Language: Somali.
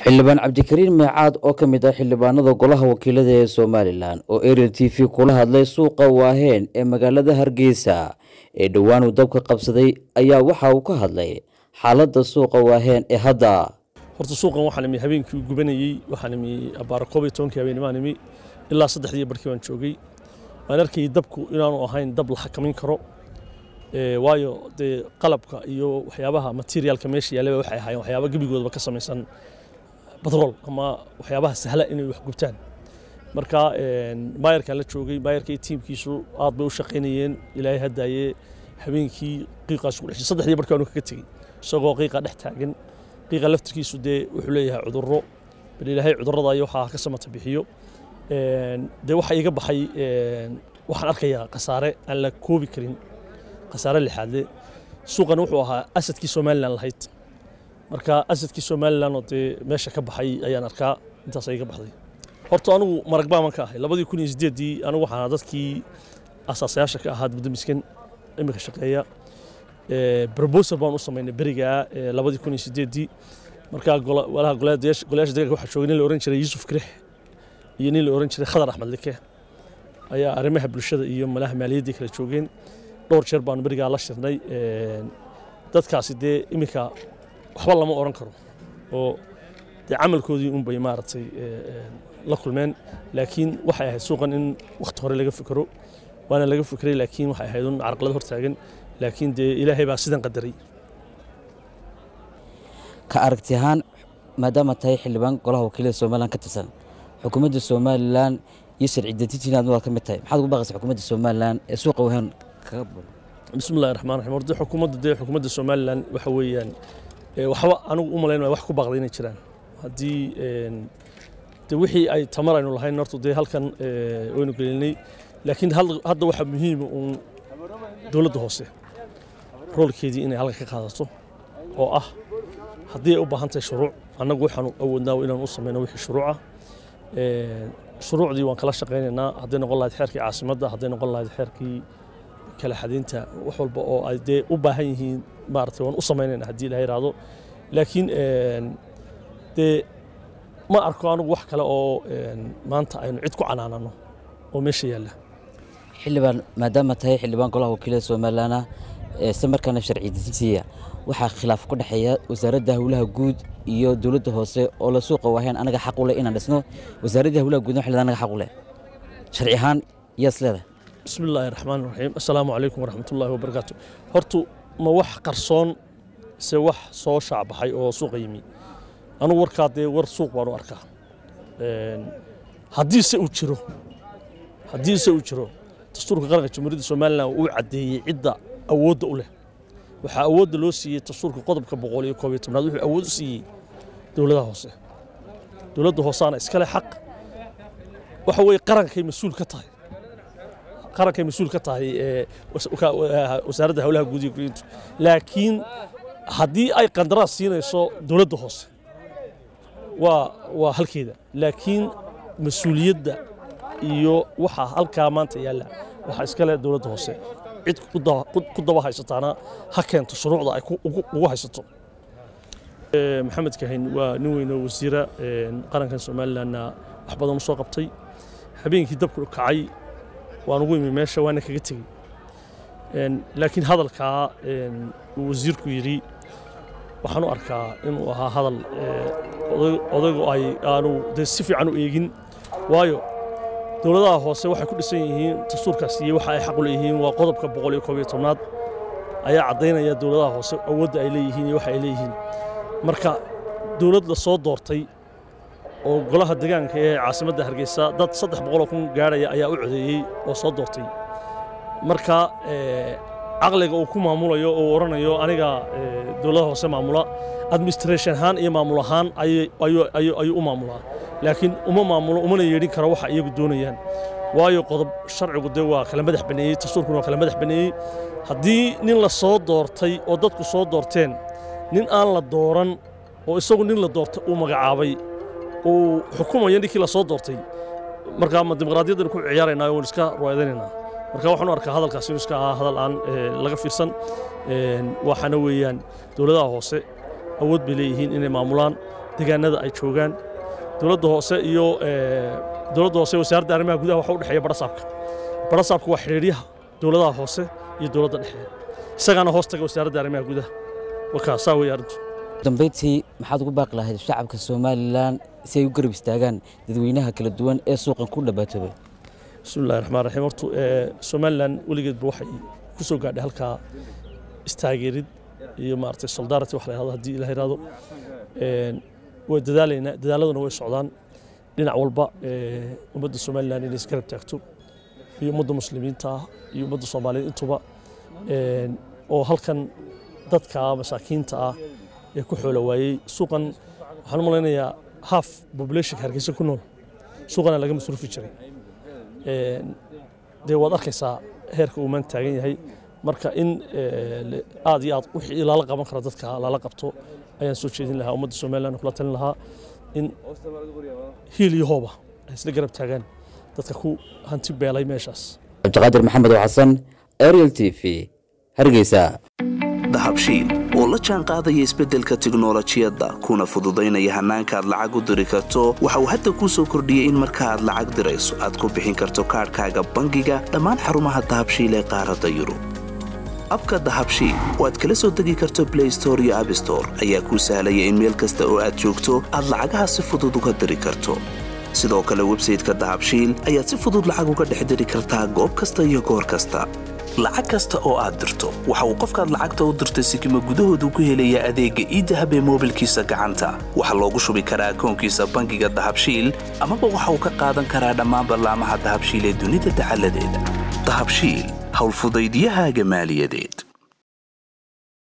xildhibaan cabdikariin meecaad oo ka mid ah xildhibaanada golaha wakiilada ee somalilan oo ariel t v kula hadlay suuqa waaheen ee magaalada hargeysa ee dhowaan uu dabka qabsaday ayaa waxa uu ka hadlay xaaladda suuqa waaheen ee hadda horta suuqan waxaan imi habeenkii u gubanayey waxaan imi abaara koob iyo tobankii habeennimaan imi ilaa saddexdii barkii baan joogay waan arkayay dabku inaanu ahayn dab la xakamin karo waayo dee qalabka iyo waxyaabaha materialka meesha yaallaba waxay ahaayeen waxyaaba gebigoodaba ka samaysan batrool ama waxyaabaha sahla inay wax gubtaan marka maayarkaan la joogay maayarka iyo tiimkiisu aad bay u shaqaynayeen ilaahay haddaayee habeenkii qiiqaas ku dhexay saddexdii barkii aanu kaga tegey isagoo qiiqa dhex taagan qiiqa laftirkiisu dee wuxuu leeyahay cudurro bal ilaahay cudurrada iyo waxaa ka samata bixiyo dee waxa iga baxay waxaan arkayaa khasaare aan la koobi karin khasaare lixaadle suuqan wuxuu ahaa asadkii somalilan lahayd marka asadkii somalilan oo dee meesha ka baxay ayaan arkaa intaas iga baxday horta anigu marag baaman ka ahay labadii kun iyo sideeddii anigu waxaan ahaa dadkii asaasayaasha ka ahaa gudoomiskan imika shaqeeya brobosal baan u samaynay berigaa labadii kun iyo sideeddii markaa walaha golayaasha deegaanka waxaa joogay nin la oran jiray yuusuf kirix iyo nin la oran jiray khadar axmed like ayaa arrimaha bulshada iyo malaha maaliyaddii kala joogeen dhowr jeer baanu berigaa la shirnay dadkaasi dee iminka waxba lama oran karo oo dee camalkoodii unbay maaragtay la kulmeen laakiin waxay ahayd suuqan in wakhti hore laga fikero waana laga fikray laakiin waxay ahayd un carqalad hortaagan laakiin dee ilaahay baa sidan qadaray ka aragti ahaan maadaama tahay xildhibaan golaha wakiilada somalilan ka tirsan xukuumadda somalilan iyo sharci-dejintiina aad waa ka mid tahay maxaad ugu baaqaysa xukuumadda somalilan ee suuqa wahaan kaga bulo bismi illahi raxmaan raxiim horta xukuumadda dee xukuumadda somalilan waxa weeyaan waxba anigu u malayn wax ku baaqday inay jiraan haddii de wixii ay tamar aynu lahayn horta dee halkan waynu gelinay laakiin hadda waxaa muhiima uun dowladda hoose roolkeedii inay halka ka qaadato oo ah haddii ay u baahan tahay shuruuc annagu waxaanu awoodnaa inaan u samayno wixii shuruuca shuruucdii waan kala shaqaynaynaa hadday noqon lahayd xeerkii caasimadda hadday noqon lahayd xeerkii kala xadaynta wax walba oo ay dee u baahan yihiin maaragtay waan u samaynayna haddii ilaha yidhaahdo laakiin dee ma arko anigu wax kale oo maanta aynu cid ku canaanano oo meesha yaalla xildhibaan maadaama tahay xildhibaan golaha wakiilada somalilan isla markaana sharci dejintiya waxaa khilaaf ku dhexeeya wasaaradda howlaha guud iyo dowladda hoose oo la suuqa waaheen anaga xaq u leh inaan dhisno wasaaradda howlaha guudna waxay anaga xaq u leh sharci ahaan yaas leedahay bismi illaahi raxmaan raxiim assalaamu calaykum waraxmatullaahi wabarakaatu hortu ma wax qarsoon se wax soo shaacbaxay oo suuqa yimi anugu warkaa dee war suuq baanu arkaa haddiise uu jiro haddiise uu jiro dastuurka qaranka jamhuuriyadda somalilan uu caddeeyey cidda awoodda u leh waxaa awoodda loo siiyey dastuurka qodobka boqol iyo koob iyo tobnaad wuxuu awood u siiyey dowladaha hoose dowladda hooseana iskale xaq waxa weeye qarankay mas-uul ka tahay qarankay mas-uul ka tahay wasaaradda howlaha guud iyo guriyintu laakiin haddii ay qandaraas siinayso dowladda hoose waa waa halkeeda laakiin mas-uuliyadda iyo waxaa halkaa maanta yaalla waxaa iskale dowladda hoose cid ku daba haysataana ha keento shuruucda ay ugu haysato maxamed kahin waa nin weyn oo wasiira qarankan somalilanna wax badan u soo qabtay habeenkii dabku kacay waan ugu imi meesha waana kaga tegey laakiin hadalkaa uu wasiirku yidhi waxaan u arkaa inuu ahaa hadal odaygu ay aanu de si fiican u eegin waayo dowladaha hoose waxay ku dhisan yihiin dastuurkaas iyo waxa ay xaq u leeyihiin waa qodobka boqol iyo koob iyo tobnaad ayaa caddaynaya dowladaha hoose awoodda ay leeyihiin iyo waxa ay leeyihiin marka dowlad la soo doortay oo golaha deegaanka ee caasimadda hargeysa dad saddex boqoloo kun gaadhaya ayaa u codeeyey oo soo doortay marka caqliga uu ku maamulayo oo odhanayo aniga dowladaha hoose maamula administration ahaan iyo maamul ahaan ayuu u maamulaa laakiin uma maamulo umana yeedhin karo waxa iyagu doonayaan waayo qodob sharcigu dee waa kala madax baneeyey dastuurkuna waa kala madax baneeyey haddii nin la soo doortay oo dadku soo doorteen nin aan la dooran oo isagu nin la doortay uu magacaabay uu xukumayo ninkii la soo doortay markaa ma dimuqraadiyaddana ku ciyaaraynaa waan iska ruwaydanaynaa marka waxaan u arkaa hadalkaas inuu iska ahaa hadal aan laga fiirsan waxaana weeyaan dowladaha hoose awood bay leeyihiin inay maamulaan deegaanada ay joogaan dowladda hoose iyo dowladda hoose wasaaradda arrimaha gudaha waxa u dhexeeya barasaabka barasaabka waa xidhiidhyaha dowladaha hoose iyo dowladda dhexe isagaana hoos taga wasaaradda arrimaha gudaha wakaa saa weeye arrintu dambayntii maxaad ugu baaqi lahayd shacabka somalilan si ay u garab istaagaan dadweynaha kala duwan ee suuqan ku dhabaatoobay bismi illahi raxmaan raxiim hortu somalilan weligeedba waxay ku soo gaadhay halkaa istaageerid iyo maaragtay soldarity wax la yhahdo haddii la yidhahdo way dadaalaynaa dadaaladuna way socdaan dhinac walba ummadda somalilan inay isgarab taagto iyo ummadda muslimiinta ah iyo ummadda soomaaliyeed intuba oo halkan dadka masaakiinta ah ee ku xoola waayey suuqan waxaan u malaynayaa half populationka hargeysa ku nool suuqana laga masruufi jiray dee waad arkaysaa heerka uu maan taagan yahay marka in aad iyo aad wixii lala qaban karo dadka lala qabto ayaan soo jeedin lahaa ummadda somaliland kula talin lahaa in hiil iyo hooba ay isla garab taagaan dadka ku hanti beelay meeshaas cabdiqaadir maxamed oo xasan ariel t v hargeysa dahabshiil oo la jaan qaadaya isbeddelka tiknolojiyadda kuna fududaynaya hannaanka aad lacag u diri karto waxa uu hadda kuu soo kordhiyey in marka aad lacag dirayso aad ku bixin karto kaadhkaaga bangiga dhammaan xarumaha dahabshiil ee qaaradda yurub abka dahabshiil oo aad kala soo degi karto blay store iyo abstore ayaa kuu sahlaya in meel kasta oo aad joogto aad lacagaha si fudud uga diri karto sidoo kale websayteka dahabshiil ayaad si fudud lacag uga dhex diri kartaa goob kasta iyo goor kasta lacag kasta oo aad dirto waxa uu qofkaad lacagta u dirtay sikima gudahoodu ku helayaa adeegga iidahab ee moobilkiisa gacanta waxaa loogu shubi karaa akoonkiisa bangiga dahabshiil amaba waxa uu ka qaadan karaa dhammaan ballaamaha dahabshiil ee dunida dacaladeeda dahabshiil howlfudaydyahaaga maaliyadeed